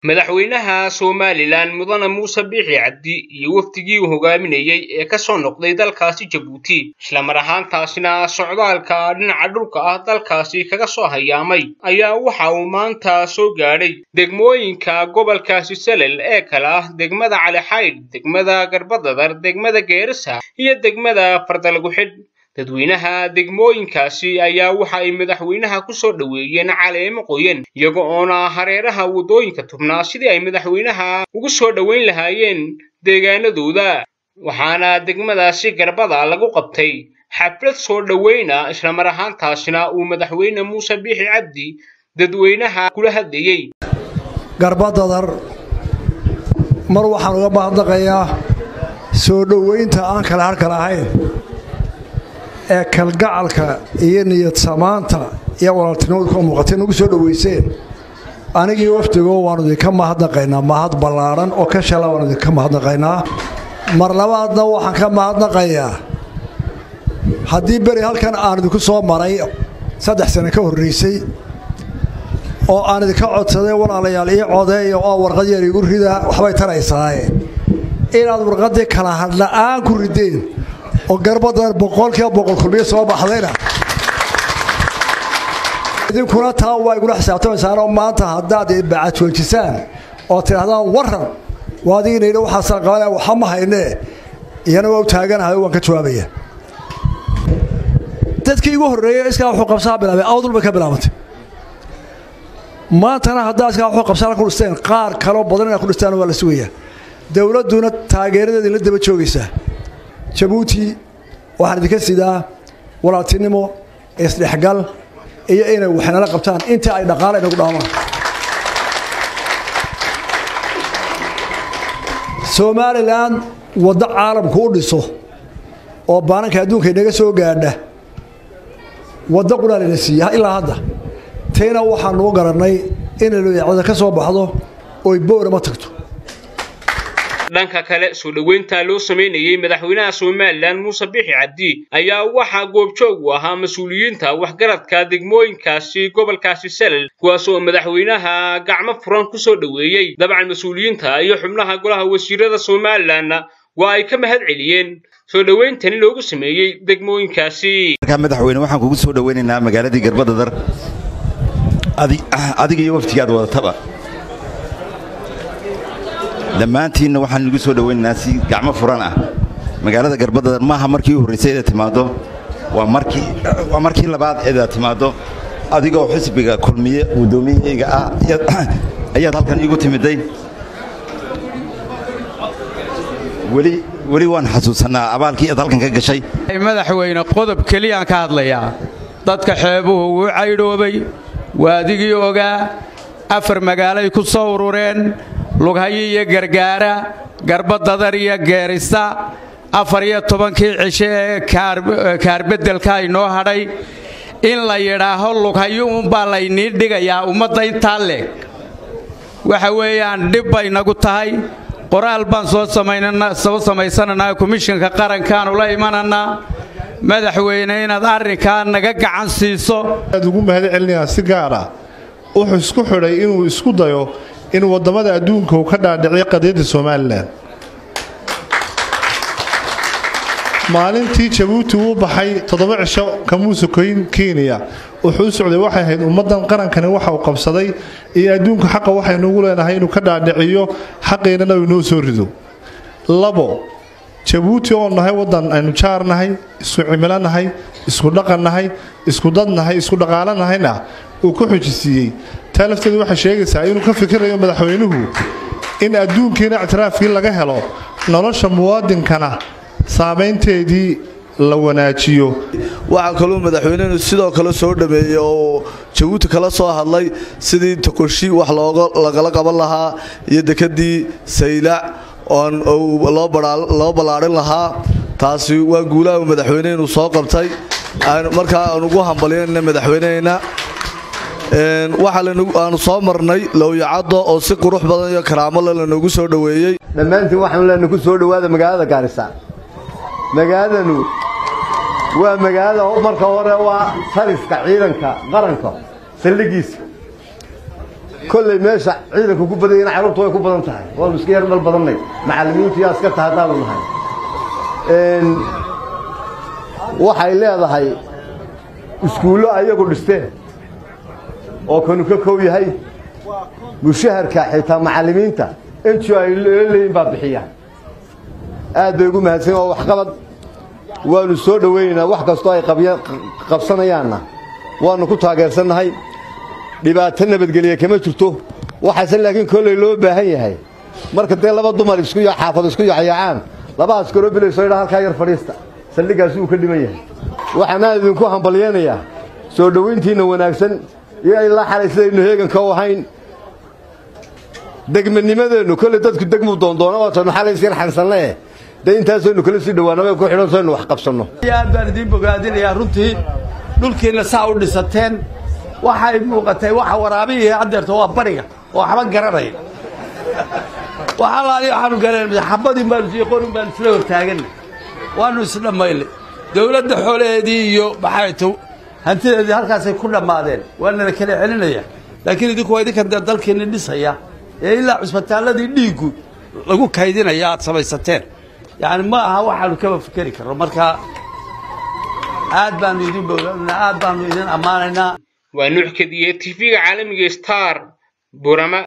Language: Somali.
madaxweynaha somalilan mudane muuse biixi cabdi iyo wafdigii uu hogaaminayey ee ka soo noqday dalkaasi jabuuti islamar ahaantaasina socdaalka dhinaca dhulka ah dalkaasi kaga soo hayaamay ayaa waxa uu maanta soo gaadhay degmooyinka gobolkaasi salel ee kale ah degmada calixaydh degmada garbadadar degmada geerisa iyo degmada fardalaguxidh dadweynaha degmooyinkaasi ayaa waxa ay madaxweynaha ku soo dhoweeyeen caleemo qoyan iyaga oona hareeraha waddooyinka tubnaa sidii ay madaxweynaha ugu soo dhoweyn lahaayeen deegaanadooda waxaana degmadaasi garbada lagu qabtay xaflad soo dhoweyna islamar ahaantaasina uu madaxweyne muuse biixi cabdi dadweynaha kula hadlayey garbadadar mar waxaan uga mahadnaqayaa soo dhoweynta aan kale harkal ahayn ee kalgacalka iyo niyad samaanta iyo walaaltinimadu ka muuqatay nagu soo dhoweyseen anigii wafdigoo waannu idinka mahadnaqaynaa mahad ballaadhan oo ka shala waannu idinka mahadnaqaynaa mar labaadna waxaan ka mahadnaqayaa haddii beri halkan aan idinku soo maray saddex sane ka horraysay oo aan idinka codsaday walaalayaal ii codeeya oo warqad yar igu rida waxbay taraysaaye inaad warqaddii kala hadla'aan ku rideen oo garbadar boqolkiiba boqol kulmiyo soo baxdayna idinkuna taa waa igula xisaabtamaysaanoo maanta haddaad bacad joojisaan oo tidhahdaan waran waadiginayha waxaasaan qabanaya waxa ma haynee iyana waa u taaganahay waan ka jawaabaya dadkii igu horreeyey iskaa wuxuu qabsaa bilaabay awdul bay ka bilaabantay maantana haddaa iskaa wuxuu qabsaan ku dhisteen qaar kaloo badan inaad ku dhistaan waa la sugayaa dowladduna taageeradeeda la daba joogaysaa jabuuti waxaan idinka sidaa walaaltinimo isdhexgal iyo inay waxnala qabtaan inta ay dhaqaale inagu dhaamaan somalilan waddo caalamku u dhiso oo baananka adduunka inaga soo gaadha waddo qunaa layna siiya ilaa hadda tayna waxaanuu garannay inay loyacwada ka soo baxdo oy boorama tagto dhanka kale soo dhoweynta loo samaynayey madaxweynaha somalilan muuse biixi cabdi ayaa waxaa goobjoog u ahaa mas-uuliyiinta waxgaradka degmooyinkaasi gobolkaasi salel kuwaas oo madaxweynaha gacmo furan ku soo dhoweeyey dabcan mas-uuliyiinta iyo xubnaha golaha wasiirada somalilanna waa ay ka mahad celiyeen soo dhoweyntani loogu sameeyey degmooyinkaasi markaa madaxweyne waxaan kugu soo dhoweynaynaa magaaladii garbadadar adiga iyo waftigaad wadataba dhammaantiinna waxaan igu soo dhowaynaynaa si gacmo furan ah magaalada garbadadar maaha markii u horraysay eedaad timaaddo waa markii labaad eedaad timaaddo adigoo xisbiga kulmiye guddoomiyahayga ah ayaad halkan iigu timiday weli waan xasuusannaa abaalkii aad halkan ka gashay madaxweyne qodob keliyaan ka hadlayaa dadka xeebuhu wuu caydhoobay waa adigii ogaa afar magaalay ku soo urureen lughayo iyo gargaara garbadadar iyo geerisa afar iyo tobankii cisho ee kaarbeddelka inoo hadhay in la yidhaaho lughayo uunbaa laynii dhigayaa ummadda intaa leeg waxa weeyaan dhib bay nagu tahay qoraal baan soo samaysananaa komishinka qarankaanu la imanannaa madaxweyne inaad arrinkaa naga gacan siiso aad ugu mahad celinayaa si gaar ah wuxuu isku xidhay inuu isku dayo in waddamada adduunka uu ka dhaadhiciyo qadiyadda somalilan maalintii jabuuti uu baxay toddoba cisho kamuuse koyn kenya wuxuu u socday waxay ahayd ummaddan qarankani waxa uu qabsaday iyo adduunka xaqa waxaynuugu leenahay inuu ka dhaadhiciyo xaqiinana uu inoo soo rido labo jabuuti oo nahay waddan aynu jaar nahay isku cimilo nahay isku dhaqan nahay isku dad nahay isku dhaqaalo nahayna uu ku xujisiiyey taa lafteedu waxay sheegaysaa inuu ka fikirayo madaxweynuhu in adduunkiina ictiraafkii laga helo nolosha muwaadinkana saamaynteedii la wanaajiyo waxaa kaluu madaxweynenu sidoo kale soo dhameeyey oo jabuuti kala soo hadlay sidii tokoshi wax lagala qaban lahaa iyo dekadii saylac oon loo ballaadhin lahaa taasi waa guulaha madaxweynehenu soo qabtay markaa aan ugu hambalyanna madaxweyneheenna waxaaanu soo marnay lowyacaddo oo si qurux badan iyo karaamo le lanoogu soo dhoweeyey dhammaantiin waxaanu leenahay ku soo dhowaada magaalada gaarisa magaaladanu waa magaalada marka hore waa taliska ciidanka qaranka saldhigiisa kolley meesha ciidanku ku badanyana carruurtu way ku badan tahay waanu iska yar dhal badannay macallimiintu yaa iska taha haddaanu nahay waxay leedahay iskuullo ayagu dhisteen oo kanu ka kow yahay mushaharka xitaa macallimiinta intiu ay leeyihin baa bixiya aad bay ugu mahadsan waa waxqabad waanu soo dhowaynaynaa wax kastoo ay qabsanayaanna waannu ku taageersannahay dhibaato nabadgelya kama jirto waxaase laakiin kolley loo baahan yahay marka dee laba dumar isku xaafad isku yaxyaacaan labahaas kaloo bilayso idhaa halkaa yar fadhiista saldhiggaasi uu ka dhiman yahay waxaanaan idinku hambalyaynayaa soo dhowayntiinna wanaagsan iyo ilaa xalay sidaynu heeganka u ahayn degmanimadeennu kolley dadku degmuu doondoona waatanu xalay isyar xansanlee dee intaasaynu kala sii dhowaanaba ku xidhan saynu wax qabsanno aad baan idiin bogaadinayaa runtii dhulkiinna saa u dhisateen waxay muuqatay waxa waraabihii haddeerta waa bariga oo waxba garanaya waxalaali waxaanu garanay xabadin baanu sii qorin baanu isla hortaaganay waanu isdhammaynay dawladda xoolaheedii iyo maxay to hantideedii halkaasay ku dhammaadeen waana la kala celinaya laakiin idinku waa idinkan dee dalkiinni dhisaya ee ilaa cusbitaalladii dhiiggu lagu kaydinaya aad samaysateen yacni ma aha waxaanu kaba fikeri karno marka aad baanu idin bogaanaa aad baanu idin ammaanaynaa waa nuux kadiye tv-ga caalamiga star burama